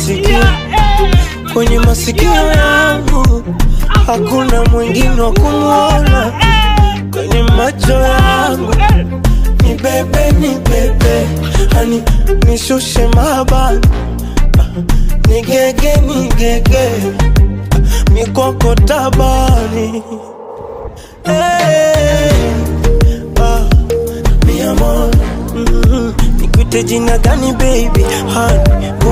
sikio kwenye masikio yangu hakuna mwingine wa kumwona kwenye macho yangu ni bebe ni bebe hani nishushe mabani nigege nigege mikoko tabani hey, ah, mi amor mm, nikuite jina gani baby hani